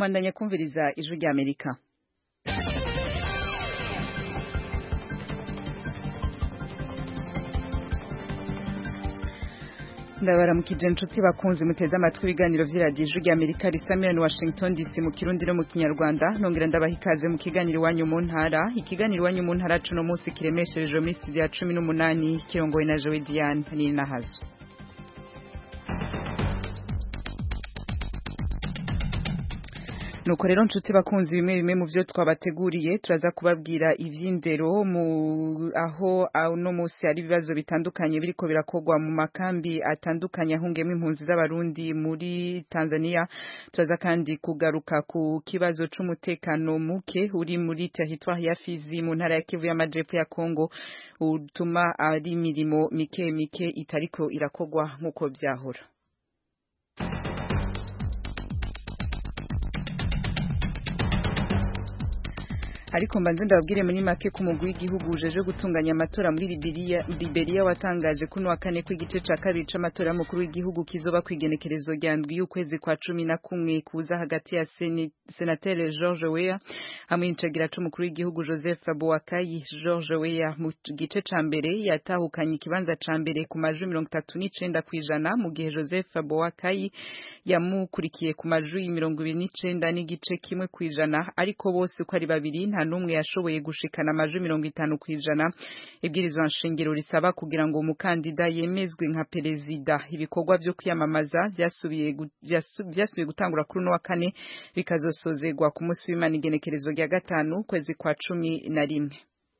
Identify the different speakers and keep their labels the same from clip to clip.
Speaker 1: bandanya kumviriza ijwi rya amerika ndabaramukije inshuti bakunze muteze amatwi ibiganiro vy'iradiyo ijwi rya amerika risamira washington dc mu kirundi no mu kinyarwanda nongera ndabaha ikaze mu kiganiro iwanyu mu ntara ikiganiro iwanyu mu ntara cuno munsi kiremesherejwe muri studio ya cumi n'umunani kirongowe na jowe diane n'inahazo nuko rero nshuti bakunzi bimwe bimwe mu byo twabateguriye turaza kubabwira ivy'indero mu aho no musi hari ibibazo bitandukanye biriko birakorwa mu makambi atandukanye ahungiyemo impunzi z'abarundi muri Tanzania turaza kandi kugaruka ku kibazo c'umutekano muke uri muri territoire ya Fizi mu ntara ya Kivu y'amajepfo ya Kongo utuma ari imirimo mike mike itariko irakorwa nk'uko vyahora ariko mbanze ndababwire muri make ko umugwi w'igihugu ujeje gutunganya amatora muri Liberia Liberia watangaje kuno wa kane kw'igice ca kabiri c'amatora y'umukuru w'igihugu kizoba kwigenekerezo rya ndwi y'ukwezi kwa cumi na kumwe kuza hagati ya senateri George Weah hamwe n'icagira c'umukuru w'igihugu Joseph Boakai George Weah mu gice ca mbere yatahukanye ikibanza ca mbere ku majwi mirongo itatu n'icenda kw'ijana mu gihe Joseph Boakai yamukurikiye ku majwi mirongo ibiri n'icenda n'igice kimwe kw'ijana ariko bose uko ari babiri nta n'umwe yashoboye gushikana amajwi mirongo itanu kw'ijana ibwirizwa nshingiro risaba kugira ngo umukandida yemezwe nka perezida ibikorwa vyo kwiyamamaza vyasubiye gutangura kuri uno wa kane bikazosozegwa ku munsi w'imana igenekerezo rya gatanu ukwezi kwa cumi na rimwe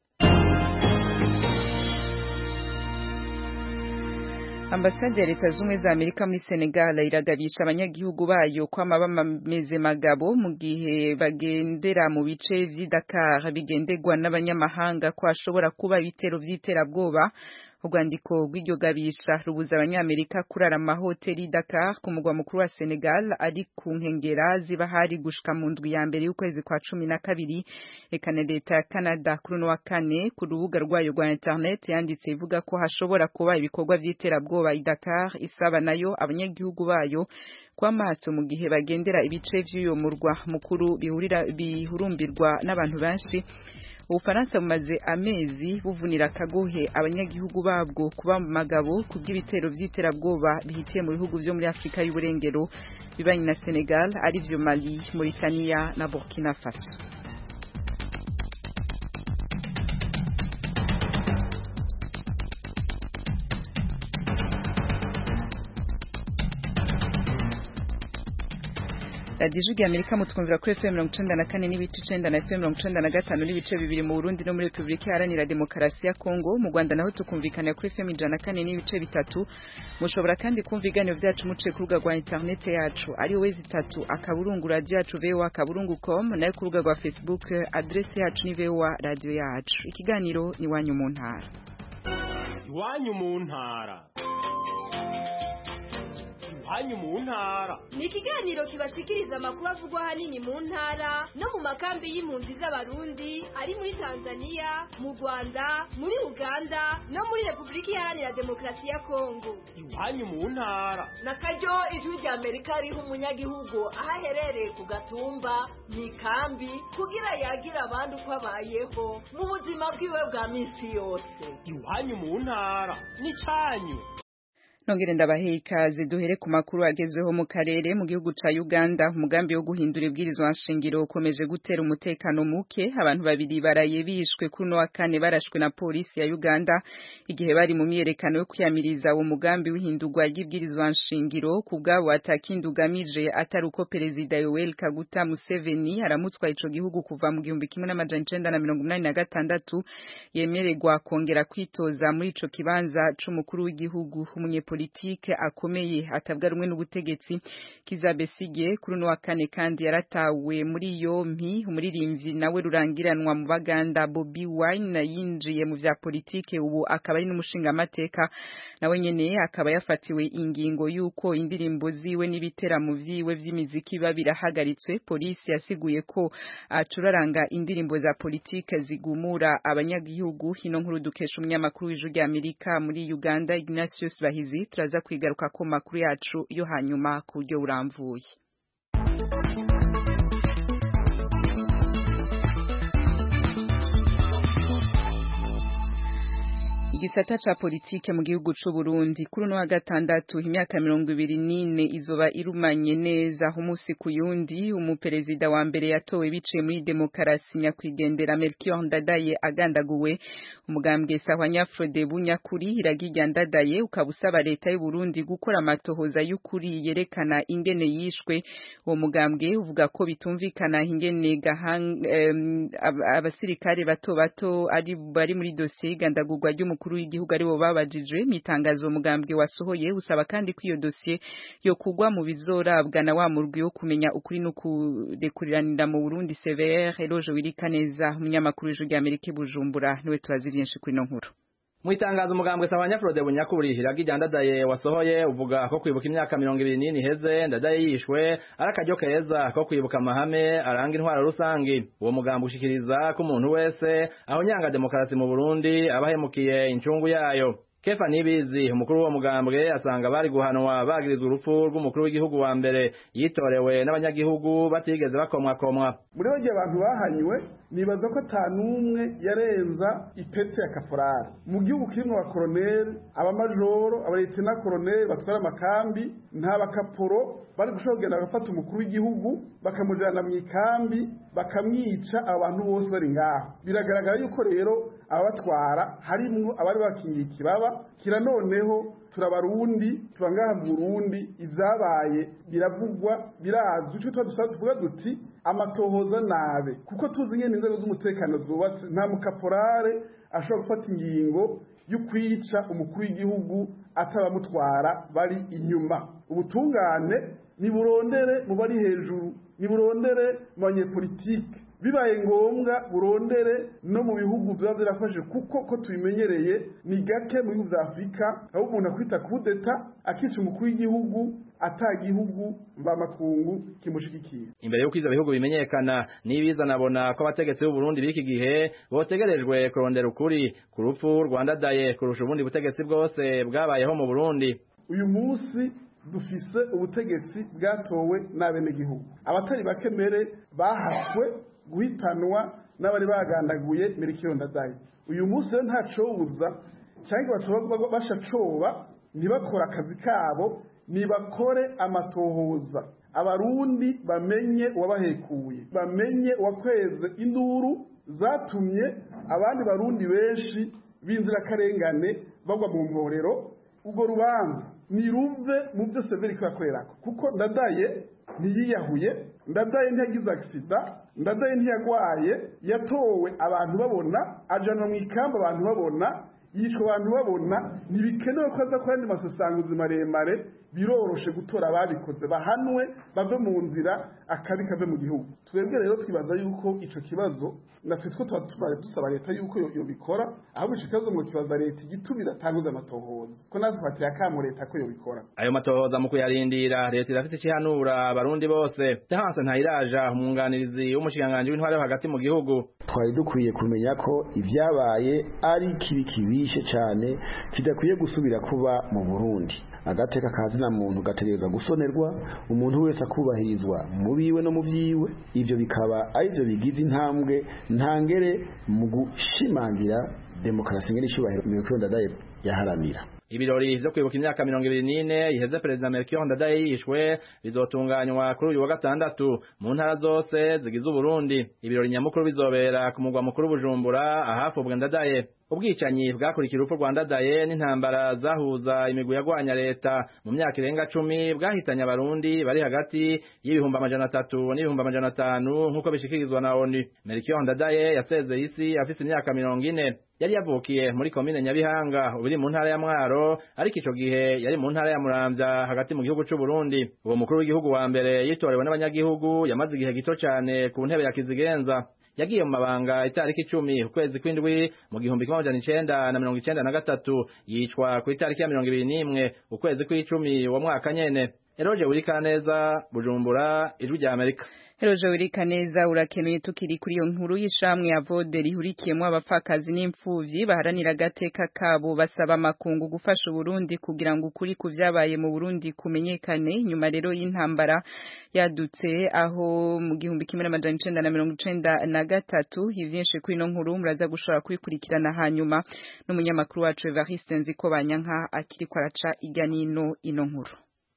Speaker 1: ambasade ya leta z'ubumwe za amerika muri senegal iragabisha abanyagihugu bayo kwama bameze magabo mu gihe bagendera mu bice vy'i dakar bigenderwa n'abanyamahanga ko hashobora kuba ibitero vy'iterabwoba urwandiko rw'iryo gabisha rubuza abanyamerika kurara amahoteli Dakar ku mugwa mukuru wa Senegal ari ku nkengera ziba hari gushika mu ndwi ya mbere y'ukwezi kwa cumi na kabiri eka na leta ya Canada kuri uno wa kane ku rubuga rwayo rwa internet yanditse ivuga ko hashobora kuba ibikorwa vy'iterabwoba i Dakar isaba nayo abanyagihugu bayo kw'amaso mu gihe bagendera ibice vy'uyo murwa mukuru bihurira bihurumbirwa n'abantu benshi ubufaransa bumaze amezi buvunira akagohe abanyagihugu babwo kuba mu magabo kubw'ibitero vy'iterabwoba bihitiye mu bihugu vyo muri afurika y'uburengero bibanye na senegal arivyo mali mauritania na burkina faso radiyo ijwi rya amerika mutwumvira kuri efuperi mirongo icenda na kane n'ibice icenda na efuperi mirongo icenda na gatanu n'ibice bibiri mu burundi no muri repubulika iharanira demokarasi ya kongo mu rwanda naho tukumvikanira kuri efuperi ijana na kane n'ibice bitatu mushobora kandi kumva ibiganiro vyacu muciye ku rubuga rwa interinete yacu ari wezi itatu akaburungu radiyo yacu voa akaburungu com nayo ku rubuga rwa facebook adresi yacu ni voa radiyo yacu ikiganiro ni iwanyu mu ntara
Speaker 2: iwanyu mu ntara iwanyu mu ntara
Speaker 3: ni ikiganiro kibashikiriza amakuru avugwa ahanini mu ntara no mu makambi y'impunzi z'abarundi ari muri tanzania mu rwanda muri uganda no muri repubulika iharanira demokarasi ya kongo
Speaker 2: iwanyu mu ntara
Speaker 4: na karyo ijwi rya amerika riha umunyagihugu aho aherereye ku gatumba mu ikambi kugira yagira abandi uko abayeho mu buzima bwiwe bwa minsi yose
Speaker 2: iwanyu mu ntara ni cyanyu
Speaker 1: nongere ndabahe ikaze duhere ku makuru agezweho mu karere mu gihugu ca Uganda umugambi wo guhindura ibwirizwa nshingiro ukomeje gutera umutekano muke abantu babiri baraye bishwe kuri no wa kane barashwe na polisi ya Uganda igihe bari mu myerekano yo kwiyamiriza uwo mugambi w'ihindurwa ry'ibwirizwa nshingiro ku bwabo atakindi ugamije atari uko perezida Yoweri Kaguta Museveni aramutswa ico gihugu kuva mu gihumbi kimwe n'amajana icenda na mirongo inani na gatandatu yemererwa kongera kwitoza muri ico kibanza c'umukuru w'igihugu umunye politike akomeye atabwa rumwe n'ubutegetsi kizabesige kuri no wa kane kandi yaratawe muri yompi umuririmbyi nawe rurangiranwa mu baganda Bobby Wine yinjiye mu vya politike ubu akaba ari n'umushinga amateka nawe nyene akaba yafatiwe ingingo yuko indirimbo ziwe n'ibiteramo vyiwe vy'imiziki biba birahagaritswe polisi yasiguye ko acuraranga indirimbo za politike zigumura abanyagihugu hino nkuru dukesha umunyamakuru w'ijwi rya Amerika muri Uganda Ignatius Bahizi turaza kwigaruka ku makuru yacu yo hanyuma ku buryo buramvuye gisata ca politike mu gihugu c'u Burundi kuri no wa gatandatu imyaka mirongo ibiri n'ine izoba irumanye neza umunsi ku yundi umuperezida wa mbere yatowe biciye muri demokarasi nyakwigendera Melchior Ndadaye agandaguwe umugambwe Sahwanya Frode Bunyakuri iragirya Ndadaye ukaba usaba leta y'u Burundi gukora amatohoza y'ukuri yerekana ingene yishwe uwo mugambwe uvuga ko bitumvikana ingene gahang um, abasirikare bato bato ari bari muri dosiye y'igandagurwa ry'umukuru w'igihugu ari bo babajijwe mitangazo umugambwe wasohoye usaba kandi ko iyo dosiye yo kugwa mu bizorabwa na wa murwi wo kumenya ukuri no kurekuriranira mu Burundi CVR Eloge Wirikaneza umunyamakuru w'ijwi rya Amerika Bujumbura niwe tubazi byinshi kuri no nkuru
Speaker 5: mu itangazo umugambwe Sahwanya Frode Bunyakuri iragirya Ndadaye wasohoye uvuga ko kwibuka imyaka mirongo ibiri n'ine iheze Ndadaye yishwe ari akaryo keza ko kwibuka amahame aranga intwaro rusangi uwo mugambwe ushikiriza ko umuntu wese aho nyanga demokarasi mu Burundi abahemukiye incungu yayo Kefa Nibizi umukuru w'uwo mugambwe asanga bari guhanwa bagirizwa urupfu rw'umukuru w'igihugu wa mbere yitorewe n'abanyagihugu batigeze bakomwakomwa
Speaker 6: muri bajya abantu bahanywe nibaza ko ata n'umwe yarenza ipeti ya kaporari mu gihugu kirimo abakoroneri abamajoro abaletena koroneri batwara amakambi nta bakaporo bari gushobora kugenda bagafata umukuru w'igihugu bakamujyana mu ikambi bakamwica abantu bose bari ngaho biragaragara yuko rero ababatwara harimwo abari bakingiye ikibaba kira noneho turabarundi tuba ngaha mu Burundi ivyabaye biravugwa birazwi cyo tuba tuvuga duti amatohoza nabe kuko tuzi ngene inzego z'umutekano zubatse nta mukaporare ashobora gufata ingingo yo kwica umukuru w'igihugu atabamutwara bari inyuma ubutungane niburondere mu bari hejuru niburondere mu banyepolitike bibaye ngombwa burondere no mu bihugu biba birafashe kuko ko tubimenyereye ni gake mu bihugu vya afurika aho umuntu akwita kudeta akica umukuru w'igihugu ata gihugu mvamakungu kimushigikiye
Speaker 5: imbere y'uko ivyo bihugu bimenyekana nibiza nabona ko abategetsi b'u Burundi b'iki gihe botegerejwe kurondera ukuri ku rupfu rwandadaye kurusha ubundi butegetsi bwose bwabayeho mu Burundi
Speaker 6: uyu munsi dufise ubutegetsi bwatowe n'abenegihugu abatari bake mbere bahaswe guhitanwa n'abari bagandaguye Melchior Ndadaye uyu munsi rero ntacobuza cyangwa batoba bashacoba ntibakora akazi kabo nibakore amatohoza abarundi bamenye uwabahekuye bamenye uwakweze induru zatumye abandi barundi benshi b'inzirakarengane bagwa mu mporero ubwo rubanza niruve mu byo severi kwakorerako kuko ndadaye ntiyiyahuye ndadaye ntiyagize agisida ndadaye ntiyagwaye yatowe abantu babona ajanwa mu ikamba abantu babona yicwa abantu babona ntibikenewe ko aza kuri andi masasanguzi maremare biroroshe gutora ababikoze bahanwe bave mu nzira akabi kave mu gihugu twebwe rero twibaza yuko ico kibazo natwe two tuba tubaye dusaba leta yuko yobikora ahubwo ico kibazo ngo kibaza leta igitumira atanguze amatohoza ko natwe twatiye akamo leta ko yobikora
Speaker 5: ayo matohoza mu kuyarindira leta irafite ikihanura abarundi bose Terence Ntayiraja umwunganirizi w'umushikiranganji w'intware hagati mu gihugu
Speaker 7: twari dukwiye kumenya ko ivyabaye ari kibi kibishe cane kidakwiye gusubira kuba mu Burundi agateka kazina muntu gategerezwa gusonerwa umuntu wese akubahirizwa mu biwe no mu vyiwe ivyo bikaba ari byo bigize intambwe ntangere mu gushimangira demokarasi ngene ishubahiro Melchior Ndadaye yaharanira
Speaker 5: ibirori vyo kwibuka imyaka mirongo ibiri n'ine iheze perezida Melchior Ndadaye yishwe bizotunganywa kuri uyu wa gatandatu mu ntara zose zigize Uburundi ibirori nyamukuru bizobera ku mugwa mukuru Bujumbura ahafubwe Ndadaye ubwicanyi bwakurikira urupfu rwa Ndadaye n'intambara zahuza imigwi yagwanya leta mu myaka irenga cumi bwahitanye abarundi bari hagati y'ibihumbi amajana atatu n'ibihumbi amajana atanu nk'uko bishikirizwa na ONU Melchior Ndadaye yasezeye isi afise imyaka mirongo ine yari yavukiye muri komine Nyabihanga ubiri mu ntara ya Mwaro ariko ico gihe yari mu ntara ya Muramvya hagati mu gihugu c'u Burundi uwo mukuru w'igihugu wa mbere yitorewe n'abanyagihugu yamaze igihe gito cane ku ntebe ya Kizigenza yagiye mu mabanga itariki icumi ukwezi kw'indwi mu gihumbi kimwe amajana icenda na mirongo icenda na gatatu yicwa ku itariki ya mirongo ibiri n'imwe ukwezi kw'icumi uwo mwaka nyene Eroje Wirikaneza Bujumbura ijwi rya Amerika
Speaker 1: Heroje urika neza urakenuye tukiri kuri iyo nkuru y'ishamwe ya Vode rihurikiyemo abapfakazi n'imfuvyi baharanira agateka kabo basaba makungu gufasha Burundi kugira ngo ukuri ku vyabaye mu Burundi kumenyekane nyuma rero y'intambara yadutse aho mu gihumbi kimwe n'amajana icenda na mirongo icenda na gatatu ivyinshi kuri ino nkuru muraza gushobora kubikurikirana hanyuma n'umunyamakuru wacu Evariste Nziko Banyanka akiriko araca irya nino ino nkuru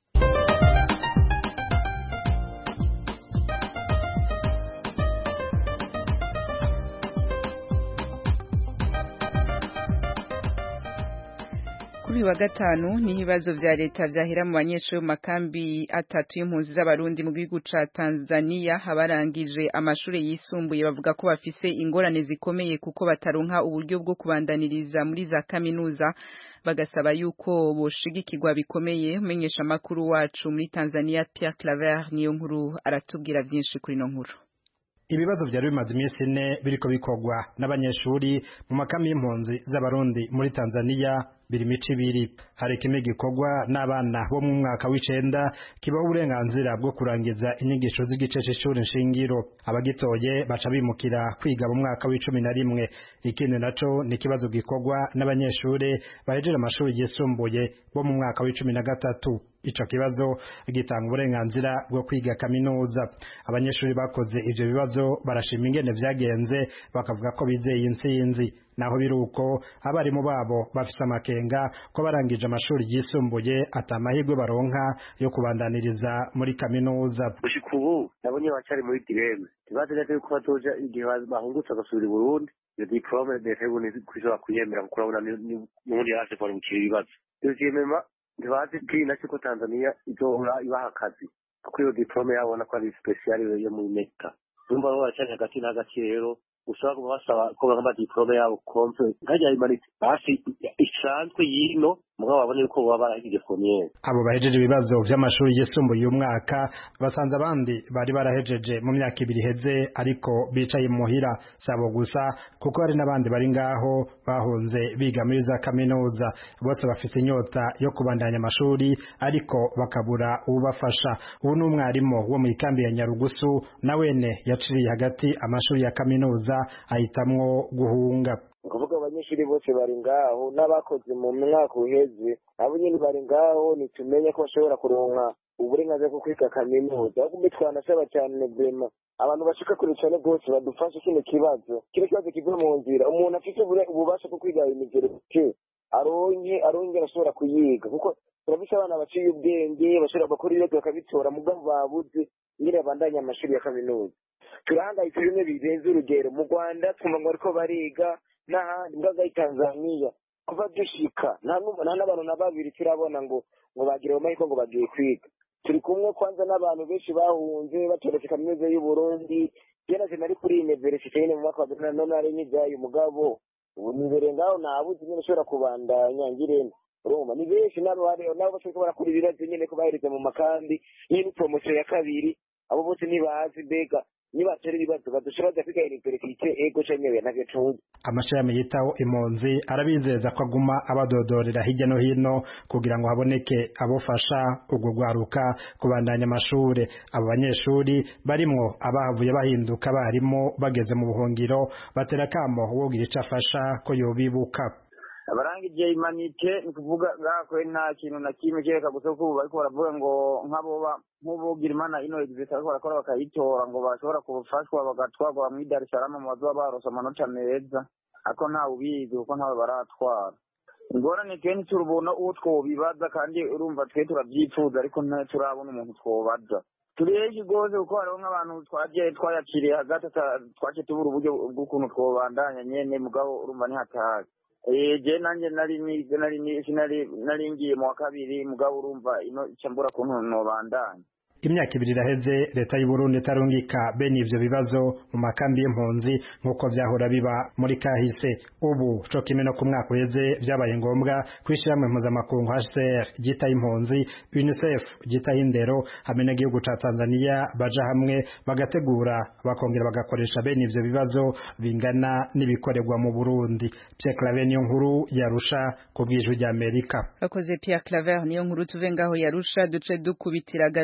Speaker 1: kuri wa gatanu ni ibibazo vya leta vyahera mu banyeshuri mu makambi atatu y'impunzi z'abarundi mu gihugu ca Tanzania abarangije amashuri yisumbuye bavuga ko bafise ingorane zikomeye kuko bataronka uburyo bwo kubandaniriza muri za kaminuza bagasaba yuko boshigikirwa bikomeye umenyesha makuru wacu muri Tanzania Pierre Claver niyo nkuru aratubwira vyinshi kuri no nkuru
Speaker 8: ibibazo byari bimaze iminsi ine biriko bikorwa n'abanyeshuri mu makambi y'impunzi z'abarundi muri Tanzania biri mico ibiri hari kimwe gikorwa n'abana bo mu mwaka w'icenda kibaho uburenganzira bwo kurangiza inyigisho z'igice c'ishuri nshingiro abagitoye baca bimukira kwiga mu mwaka w'icumi na rimwe ikindi naco ni ikibazo gikorwa n'abanyeshuri bahejeje amashuri yisumbuye bo mu mwaka w'icumi na gatatu ico kibazo gitanga uburenganzira bwo kwiga kaminuza abanyeshuri bakoze ivyo bibazo barashima ingene vyagenze bakavuga ko bizeye intsinzi naho biruko abarimu babo bafise amakenga ko barangije amashuri yisumbuye atamahirwe baronka yo kubandaniriza muri kaminuza
Speaker 9: gushika ubu nabonye bacari muri direme ntibazi neza yuko bazoja igihe bahungutse bagasubira i burundi iyo diplome leta y'uburundi kwishobora kuyemera kuko urabona n'ubundi yaje kubarungikira ibibazo deuxièmement ntibazi bwina ko tanzania izohora ibaha akazi kuko iyo diplome yabona ko ari special yo muri meta urumva bo baracari hagati na hagati rero ushobora kuba basaba ko bagamba diplome yabo kompe nkajya imanitse basi isanzwe yino mugabo babone yuko baba barahigije fomiyeri
Speaker 8: abo bahejeje ibibazo vy'amashuri yisumbuye uyu mwaka basanze abandi bari barahejeje mu myaka ibiri iheze ariko bicaye muhira sabo gusa kuko hari n'abandi bari ngaho bahunze biga muri za kaminuza bose bafise inyota yo kubandanya amashuri ariko bakabura ubafasha ubu ni umwarimu wo mu ikambi ya nyarugusu nawene yaciriye hagati amashuri ya kaminuza ahitamwo guhunga
Speaker 10: ukuvuga abanyeshuri bose bari ngaho n'abakoze mu mwaka uheze abo nyine bari ngaho nitumenye ko bashobora kuronka uburenganzira bwo kwiga kaminuza ahubwo twanasaba cyane bema abantu bashika kure cyane rwose badufashe kino kibazo kino kibazo kive mu nzira umuntu afite ububasha bwo kwiga imigereke aronke aronke arashobora kuyiga kuko turabise abana baciye ubwenge bashobora gukora ibibazo bakabitora mugabo babuze nyine bandanya amashuri ya kaminuza turahangayitse bimwe birenze urugero mu rwanda twumva ngo bariko bariga n'ahandi mbwaga Tanzania kuva dushika nta n'abantu na babiri turabona ngo ngo bagire amahirwe ngo bagiye kwiga turi kumwe kwanza n'abantu benshi bahunze batoretse kaminuza y'u Burundi jena sinari kuri universite nyine mu mwaka wa gatatu none ari nyigaye umugabo ubu nibere ngaho nabuze nyine ushobora kubandanya ngirente urumva ni benshi nabo nabo bashobora barakora ibibazo nyine ko bahereza mu makambi nyine promosiyo ya kabiri abo bose ntibazi mbega nibatera ibibazo badushobora kwiga universite ego canyewe navyo tuzi
Speaker 8: amashami yitaho impunzi arabizeza ko aguma abadodorera hirya no hino kugira ngo haboneke abofasha ubwo rwaruka kubandanya amashure abo banyeshuri barimwo abahavuye bahinduka barimo bageze mu buhungiro batera kamo wogira ico afasha ko yobibuka
Speaker 11: abarangije imanite ni kuvuga ngakwe nta kintu na kimwe kereka gusa ko bariko baravuga ngo nk'aboba nk'ubugira imana ino exist ariko barakora bakayitora ngo bashobora kubafashwa bagatwarwa muri Dar es Salaam mu bazoba barose amanota meza ariko ntawe ubizi kuko ntawe baratwara ingorane kenshi turubona uwo twobibaza kandi urumva twe turavyifuza ariko turabona umuntu twobaza turi henshi rwose kuko hariho nk'abantu twagiye twayakiriye hagati twace tubura uburyo bw'ukuntu twobandanya nyene mugabo urumva nihatazi je nanje nari nari nari ngiye mu wa kabiri mugabo urumva ino cyambura kuntu nobandanya
Speaker 8: imyaka ibiri iraheze leta y'u Burundi itarungika bene ivyo bibazo mu makambi y'impunzi nk'uko vyahora biba muri kahise ubu co kimwe no ku mwaka uheze vyabaye ngombwa kwishyiramwe mpuzamakungu HCR ryitaho impunzi UNICEF ryitaho indero hamwe n'igihugu ca Tanzania baja hamwe bagategura bakongera bagakoresha bene ivyo bibazo bingana n'ibikorerwa mu Burundi Pierre Claver niyo nkuru yarusha ku bw'ijwi ry'Amerika
Speaker 1: Akoze Pierre Claver niyo nkuru tuve ngaho yarusha duce dukubitira gato muri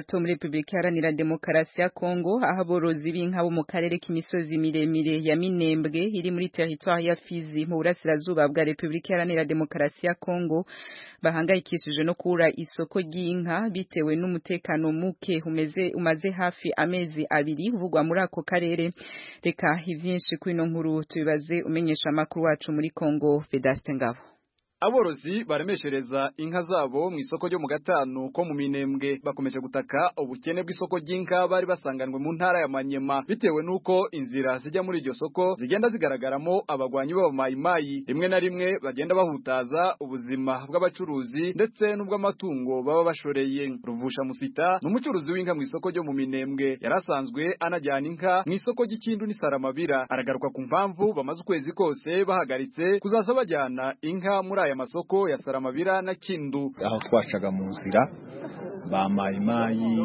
Speaker 1: Republika Iharanira Demokarasi ya Kongo aho aborozi b'inka bo mu karere k'imisozi miremire ya Minembwe iri muri territoire ya Fizi mu burasirazuba bwa Republika Iharanira Demokarasi ya Kongo bahangayikishije no kubura isoko ry'inka bitewe n'umutekano muke umeze umaze hafi amezi abiri uvugwa muri ako karere reka ivyinshi kwino nkuru tubibaze umenyesha amakuru wacu muri Kongo Vedaste Ngabo
Speaker 12: aborozi baremeshereza inka zabo mu isoko ryo mu gatanu ko mu minembwe bakomeje gutaka ubukene bw'isoko ry'inka bari basanganwe mu ntara ya Manyema bitewe nuko inzira zijya muri iryo soko zigenda zigaragaramo abagwanyi b'abamayimayi rimwe na rimwe bagenda bahutaza ubuzima bw'abacuruzi ndetse n'ubw'amatungo baba bashoreye ruvusha musita ni umucuruzi w'inka mu isoko ryo mu minembwe yarasanzwe anajyana inka mu isoko ry'ikindu n'isaramabira aragaruka ku mpamvu bamaze ukwezi kose bahagaritse kuzaza bajyana inka muri aya masoko ya Saramabira na Kindu
Speaker 13: aho twacaga mu nzira ba mayimayi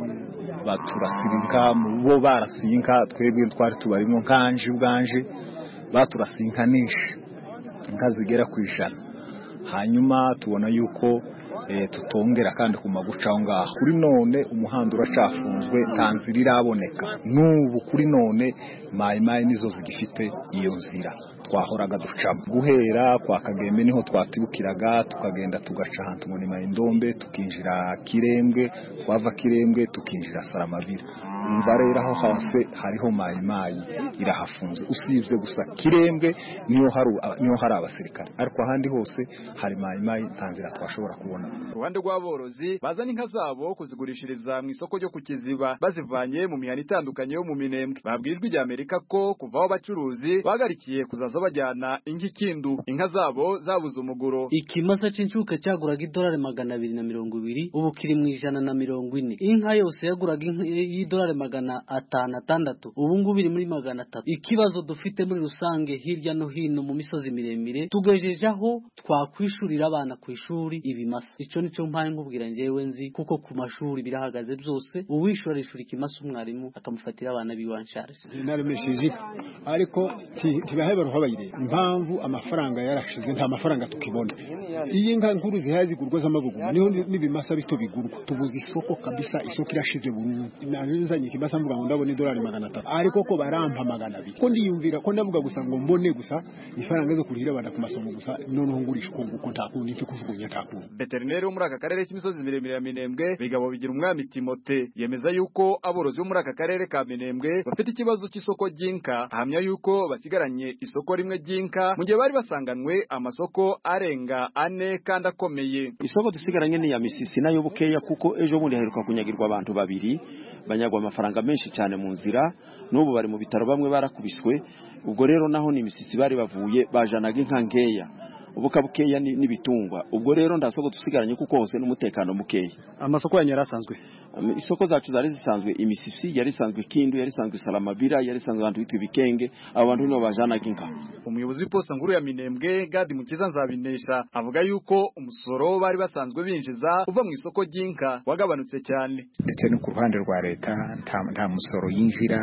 Speaker 13: baturasira inka bo barasiye inka twebwe twari tubarimo nkanje ubwanje baturasiye inka nyinshi inka zigera ku ijana hanyuma tubona yuko tutongera kandi ku maguca aho ngaho kuri none umuhanda uracafunzwe nta nzira iraboneka n'ubu kuri none mayimayi nizo zigifite iyo nzira twahoraga ducamo guhera kwa kagembe niho twatibukiraga tukagenda tugaca ahantu ngo ni mayindombe tukinjira kirembwe twava kirembwe tukinjira saramabira umva rero aho hose hariho mayimayi irahafunze usibye gusa kirembwe niho hari niho hari abasirikare ariko ahandi hose hari mayimayi nta nzira twashobora kubona
Speaker 12: uruhande rw'aborozi bazana inka zabo kuzigurishiriza mu isoko ryo ku kiziba bazivanye mu mihanda itandukanye yo mu minembwe babwijwe rya Amerika ko kuva aho abacuruzi bagarikiye kuzaza bajyana inka ikindu inka zabo zabuze umuguro
Speaker 14: ikimasa c'incuke cyaguraga idolari magana abiri na mirongo ibiri ubu kiri mu ijana na mirongo ine inka yose yaguraga y'idolari magana atanu atandatu ubu ngubu iri muri magana atatu ikibazo dufite muri rusange hirya no hino mu misozi miremire tugejeje aho twakwishurira abana ku ishuri ibimasa icyo nicyo mpaye nkubwira njyewe nzi kuko ku mashuri birahagaze byose uwishura arishura ikimasa umwarimu akamufatira abana biwansharije
Speaker 15: naremesheje ariko ntibaheba ruho bayireba impamvu amafaranga yarashize nta mafaranga tukibona iyi nka nkuru zihaye zigurwa z'amabugu niho n'ibimasa bito bigurwa tubuze isoko kabisa isoko irashize burundu nzanye ikimasa mvuga ngo ndabona idolari magana atatu ariko ko barampa magana abiri ko ndiyumvira ko ndavuga gusa ngo mbone gusa ifaranga zo kurihira abana ku masomo gusa noneho ngurisha uko nguko nta kuntu ipfa kujugunya nta kuntu
Speaker 12: veterineri wo muri aka karere k'imisozi miremire ya minembwe bigabo bigira umwami timote yemeza yuko aborozi bo muri aka karere ka minembwe bafite ikibazo cy'isoko ry'inka ahamya yuko basigaranye isoko rimwe ry'inka mu gihe bari basanganwe amasoko arenga ane kandi akomeye
Speaker 16: isoko dusigaranye ni ya misisi nayo bukeya kuko ejo bundi haheruka kunyagirwa abantu babiri banyagwa amafaranga menshi cyane mu nzira n'ubu bari mu bitaro bamwe barakubiswe ubwo rero naho ni imisisi bari bavuye bajanaga inka nkeya ubuka bukeya n'ibitungwa ubwo rero nda soko dusigaranye kuko hose n'umutekano mukeya
Speaker 17: amasoko yanyu yarasanzwe
Speaker 16: isoko zacu zari zisanzwe imisisi yari isanzwe kindu yari isanzwe salamabira yari isanzwe abantu bitwa ibikenge abo bantu nibo bajanaga inka
Speaker 12: umuyobozi w'iposta nkuru ya minembwe gadi mukiza nzabinesha avuga yuko umusoro bari basanzwe binjiza uva mu isoko ry'inka wagabanutse cyane
Speaker 18: ndetse no ku ruhande rwa leta nta musoro yinjira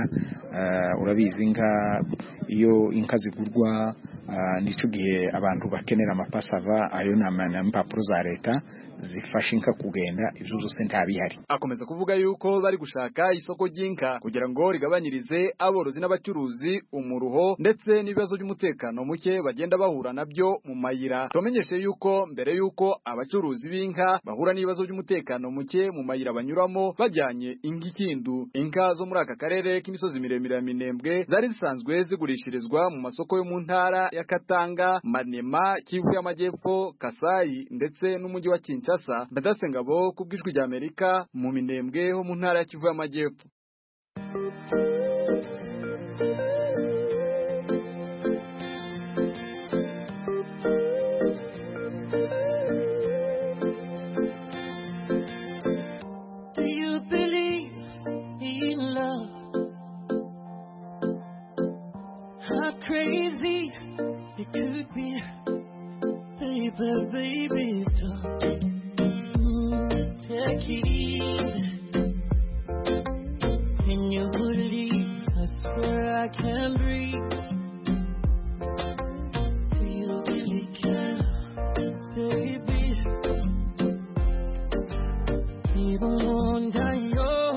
Speaker 18: urabizi inka iyo inka zigurwa nicyo gihe abantu bakenera amapasava ayo ni impapuro za leta zifasha inka kugenda ibyo byose ntabihari
Speaker 12: akomeza kuvuga yuko bari gushaka isoko ry'inka kugira ngo rigabanyirize aborozi n'abacuruzi umuruho ndetse n'ibibazo by'umutekano muke bagenda bahura nabyo mu mayira tumenyeshe yuko mbere yuko abacuruzi b'inka bahura n'ibibazo by'umutekano muke mu mayira banyuramo bajyanye inka ikindu inka zo muri aka karere k'imisozi miremire ya minembwe zari zisanzwe zigurishirizwa mu masoko yo mu ntara ya Katanga Manema Kivu y'Amajyepfo Kasayi ndetse n'umujyi wa Kinshasa Ndadase Ngabo ku bw'ijwi rya Amerika mu minembwe ho mu ntara ya Kivu y'Amajyepfo
Speaker 19: Do you believe in love? How crazy it could be, baby, baby, stop. Mm, take it easy. Can you believe? I swear I can breathe. Do you really care, baby? Even wonder your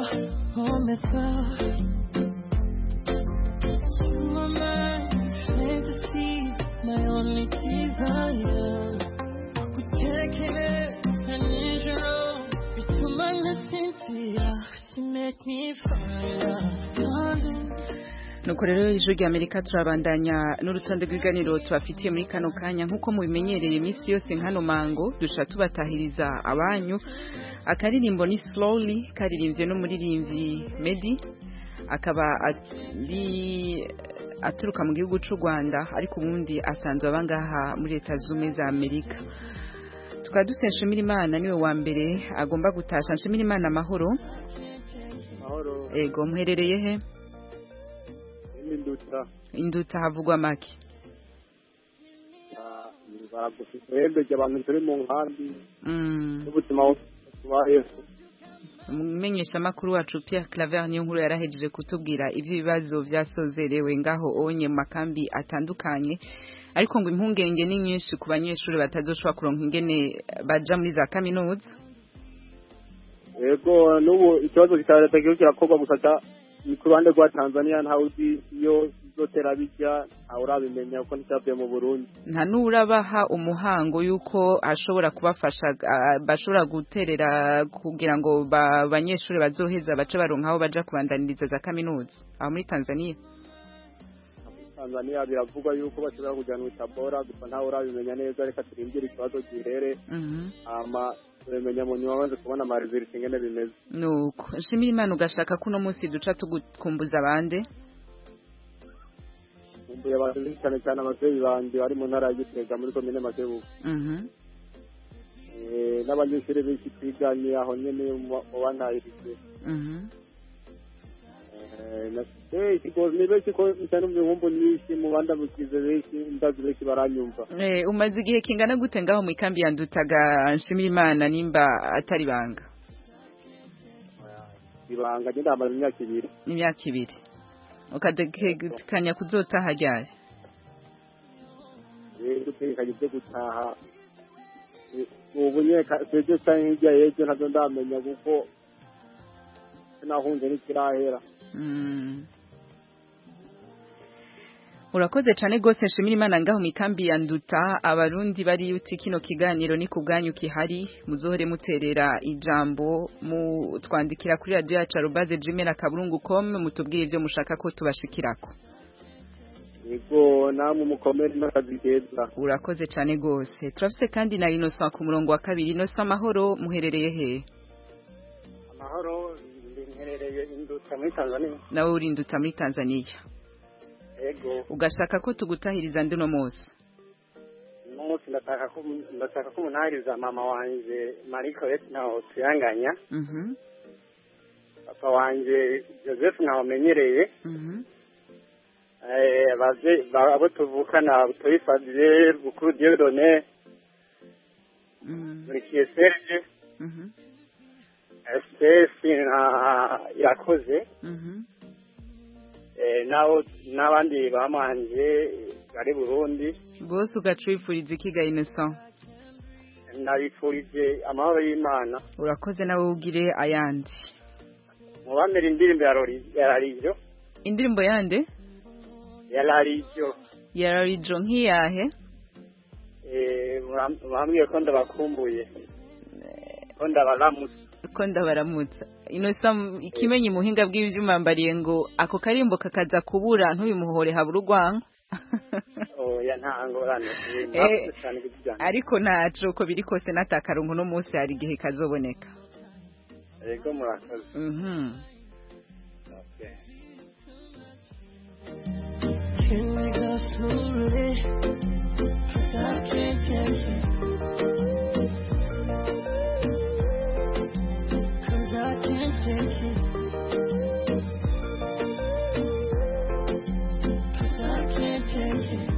Speaker 19: Mana Cynthia, she make me fire. Darling,
Speaker 1: nuko rero ijwi rya amerika turabandanya n'urutonde rw'ibiganiro tubafitiye muri kano kanya nk'uko mubimenyereye iminsi yose nkano mango duca tubatahiriza abanyu akaririmbo ni slowly karirimbye n'umuririmbyi medi akaba ari aturuka mu gihugu cy'u rwanda ariko ubundi asanzwe aba ngaha muri leta z'ubumwe za amerika tukaba duse nshimira imana niwe wa mbere agomba gutasha nshimira imana amahoro
Speaker 17: mahoro
Speaker 1: ego muherereye he
Speaker 17: n'induta
Speaker 1: induta havugwa make
Speaker 17: baragufite uhembeje abantu turi mu nkambi
Speaker 1: Mm.
Speaker 17: n'ubuzima tubayeho
Speaker 1: umumenyeshamakuru wacu Pierre Claver niyo nkuru yarahejeje kutubwira iby'ibibazo byasozerewe ngaho onye mu makambi atandukanye ariko ngo impungenge ni nyinshi ku banyeshuri batazoshobora kuronka ingene baja muri za kaminuza
Speaker 17: yego n'ubu ikibazo cya leta kiriko kirakorwa gusa ca ni ku ruhande rwa tanzania ntawe uzi iyo izotera bijya ntawe urabimenya kuko nticyavuye mu burundi
Speaker 1: nta n'urabaha umuhango y'uko ashobora kubafasha ah, bashobora guterera kugira ngo ba- abanyeshuri bazoheza bace baronka aho baja kubandaniriza za kaminuza aho muri tanzania
Speaker 17: tanzania biravugwa yuko bashobora kujyana itabora gusa ntawe urabimenya neza reka turindire ikibazo gihere
Speaker 1: Mhm.
Speaker 17: hama turabimenya mu nyuma bamaze kubona amariziriti ingene bimeze
Speaker 1: nuko nshimira imana ugashaka ko uno munsi duca tugukumbuza abande
Speaker 17: nkumbuye abantu benshi cyane cyane abavyeyi banje bari mu ntara ya gitega muri komine makebuko
Speaker 1: Mhm.
Speaker 17: Eh, n'abanyeshuri benshi twiganye aho nyene mu mu bantahirije
Speaker 1: Mhm.
Speaker 17: Eh, na- eh, ikigo- ni benshi ko cyane mu bihumbu nyinshi mu bandamukize benshi ndazi benshi baranyumva
Speaker 1: Eh, umaze igihe kingana gute ngaho mu ikambi ya ndutaga nshimira imana nimba atari banga
Speaker 17: ibanga njye ndamaze imyaka ibiri
Speaker 1: imyaka ibiri ukatekanya kuzotaha ryari
Speaker 17: Eh, gutekanye byo gutaha Eh, ubu nyene ka- sejo canke hirya y'ejo ntazo ndamenya kuko sinahunze n'ikirahera
Speaker 1: Mm. urakoze cyane rwose nshimira imana ngaho mu ikambi ya nduta abarundi bari uti kino kiganiro ni ku bwanyu kihari muzohore muterera ijambo mutwandikira kuri radiyo yacu arubaze jimena kaburungu com mutubwire ibyo mushaka ko tubashikirako
Speaker 17: yego namwe mukomere n'akazi keza
Speaker 1: urakoze cyane rwose turafite kandi na inosa ku murongo wa kabiri inosa amahoro muherereye he
Speaker 20: amahoro mherereye induta muri tanzania
Speaker 1: nawe uri nduta muri tanzania
Speaker 20: yego
Speaker 1: ugashaka ko tugutahiriza ndi uno munsi
Speaker 20: uno munsi ndashaka ko ndashaka ko umunahiriza mama wanje mariko ntaho tuyanganya
Speaker 1: Mhm,
Speaker 20: papa wanje joseph ntaho menyereye
Speaker 1: mhm.
Speaker 20: Eh, abavye- ba- abo tuvukana butoyi fabie bukuru diodone murikiye serge
Speaker 1: Mhm,
Speaker 20: stesi na irakoze
Speaker 1: mhm.
Speaker 20: Eh, nabo n'abandi bamanje bari burundi
Speaker 1: bose ugaca wifuriza ikiga innocent
Speaker 20: nabifurije amahoro y'imana
Speaker 1: urakoze nawe ugire ayandi
Speaker 20: mubamera indirimbo ya Rori- ya rarijo
Speaker 1: indirimbo yande
Speaker 20: ya rarijo
Speaker 1: ya rarijo nk'iyahe
Speaker 20: Eh, muram- mwambwiye ko ndabakumbuye ko ndabaramutse
Speaker 1: ko ndabaramutsa innocent ikimenyi muhinga bw'ivyuma mbariye ngo ako karimbo kakaza kubura ntubimuhore habura urwanko
Speaker 20: oya nta ngorane
Speaker 1: Eh,
Speaker 20: mwakoze cyane kugira
Speaker 1: ariko ntaco uko biri kose n'atakarongo no munsi hari igihe kazoboneka
Speaker 20: yego murakoze
Speaker 1: Mhm.
Speaker 19: Can we go slowly? 'Cause I can't take it. 'Cause I can't take it. 'Cause I can't take it.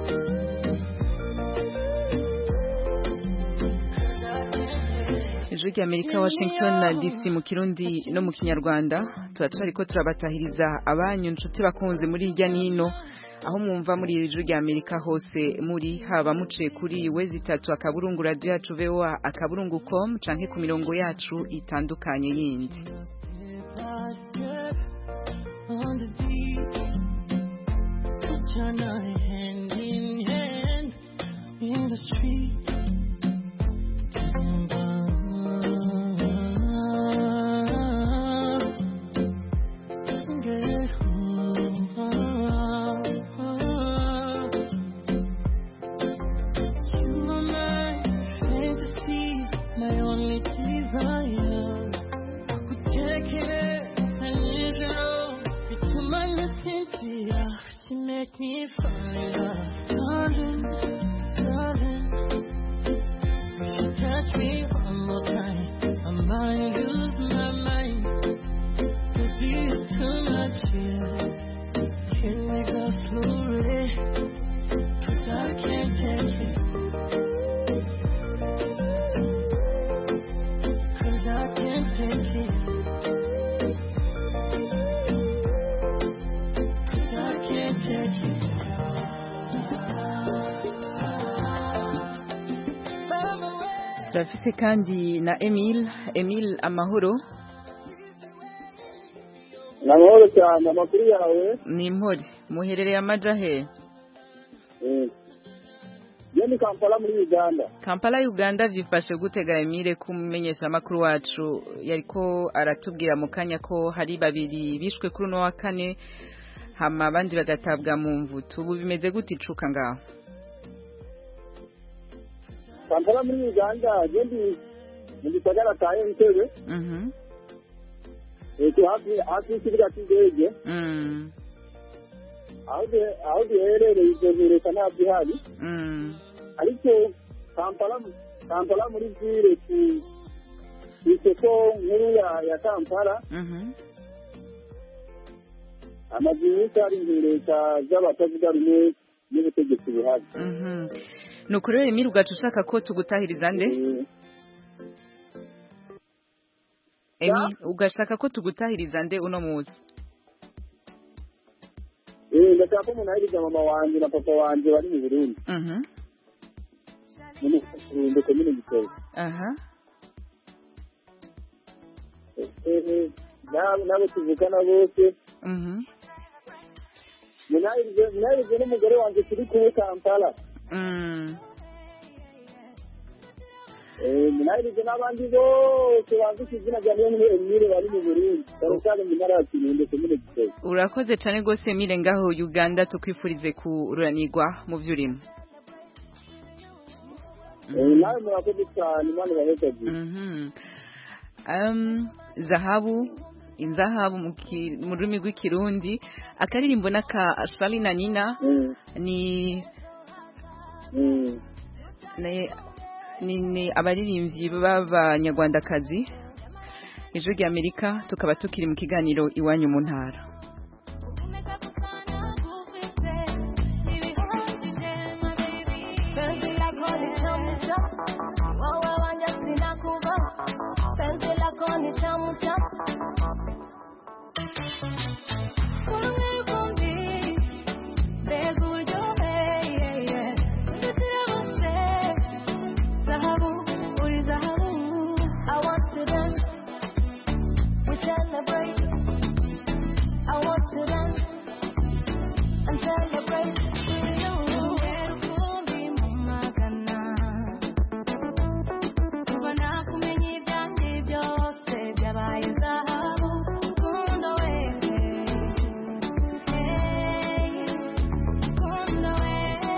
Speaker 19: 'Cause I can't take it.
Speaker 1: ijwi rya amerika washington na dc mu kirundi no mu kinyarwanda turacari ko turabatahiriza abanyu nshuti bakunze muri hirya n'ino aho mwumva muri iri jwi rya amerika hose muri haba muciye kuri wezi itatu akaburungu radiyo yacu voa akaburungu com canke ku mirongo yacu itandukanye yindi
Speaker 19: by step on the beat. Put your night hand in hand in the street. desire. Kutekereza nijoro bituma nasinzira. She make me fire, darling, darling. If you touch me one more time, I might lose my mind. Baby, it's too much here. Can we go slowly? 'Cause I can't take it. 'Cause I can't take it. 'Cause I can't take it.
Speaker 1: turafise kandi na Emile Emile amahoro
Speaker 17: ni amahoro cyane amakuru yawe
Speaker 1: ni impore muherereye amaja he
Speaker 17: yo ni kampala muri uganda
Speaker 1: Kampala Uganda vyifashe gutega Emile kumenyesha makuru wacu yariko aratubwira mu kanya ko hari babiri bishwe kuri uno wa kane hama abandi bagatabwa mu mvutu ubu bimeze gute icuka ngaho
Speaker 17: kampala muri uganda je ndi mu gisagara ca entebe
Speaker 1: mhm
Speaker 17: eko hafi hafi y'ikibuga c'indege
Speaker 1: mm
Speaker 17: aho du- aho duherereye ivyo ntureka ntabwo ihari
Speaker 1: mm
Speaker 17: ariko kampala kampala muri vile ku ku isoko nkuru ya ya kampala
Speaker 1: mhm
Speaker 17: amazu menshi hari intureka z'abatavuga rumwe n'ubutegetsi buhari
Speaker 1: mhm nuko rero Emile ugaca ushaka ko tugutahiriza nde Emile ugashaka ko tugutahiriza nde uno muzi
Speaker 17: Eh, ndashaka ko umuntu ahiriza mama wanje na papa wanje bari mu burundi
Speaker 1: mhm
Speaker 17: muri Kirundo komine Gitega
Speaker 1: aha
Speaker 17: Eh, nabo nabo tuvukana bose
Speaker 1: mhm
Speaker 17: munahirize munahirize n'umugore wanje turi kumwe kampala
Speaker 1: mm
Speaker 17: Eh, munahirize n'abandi bose bandika izina rya niyo emile bari mu burundi cyane cyane mu ntara ya kirundo komine Gitega
Speaker 1: urakoze cyane rwose Emile ngaho Uganda tukwifurize kuranirwa mu vy'urimo
Speaker 17: Eh, nawe murakoze cyane imana ibaheshagiye
Speaker 1: Mhm. Um, zahabu inzahabu mu ki- mu rurimi rw'ikirundi akaririmbo n'aka Charly na Nina ni ni ni, ni abaririmbyi b'abanyarwandakazi ijwi rya Amerika tukaba tukiri mu kiganiro iwanyu mu ntara
Speaker 19: Penzi lako ni tamu tamu, wewe wanja sinakuva. Penzi lako ni tamu tamu. Kumwe kumbi, mbega uryohe, yeah, yeah. Ndizira bose, zahabu, uri zahabu. I want to dance, we celebrate. I want to dance and celebrate with you. Urukundo mu magana. Kuva nakumenya ibyanjye byose byabaye zahabu. Rukundo we, hey, rukundo we.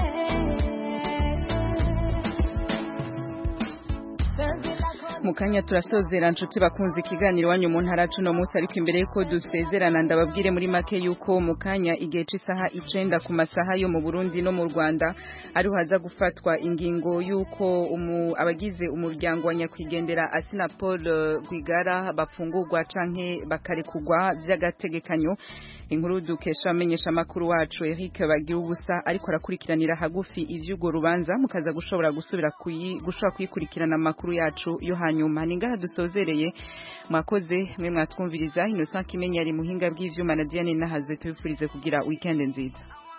Speaker 19: Penzi lako
Speaker 1: mu kanya turasozera nshuti bakunze ikiganiro wanyu mu ntara cuno munsi ariko imbere yuko dusezerana ndababwire muri make yuko mu kanya igihe c'isaha icenda ku masaha yo mu Burundi no mu Rwanda ariho haza gufatwa ingingo yuko umu, abagize umuryango wa nyakwigendera Asina Paul eh, Rwigara bafungurwa canke bakarekugwa vy'agategekanyo inkuru dukesha amenyesha makuru wacu Eric bagira ubusa ariko arakurikiranira hagufi ivy'ugo rubanza mukaza gushobora gusubira kuyi gushobora kuyikurikirana amakuru yacu yo hanyuma ni ngaha dusozereye mwakoze mwe mwatwumviriza Innocent Kimenya ari muhinga bw'ivyuma na Diane Nahazwe tubifurize kugira weekend nziza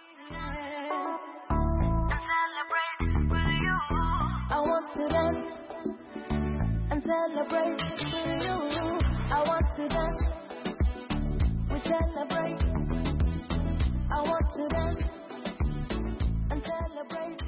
Speaker 19: I want to dance and celebrate with you. I want to dance, we celebrate. I want to dance and celebrate.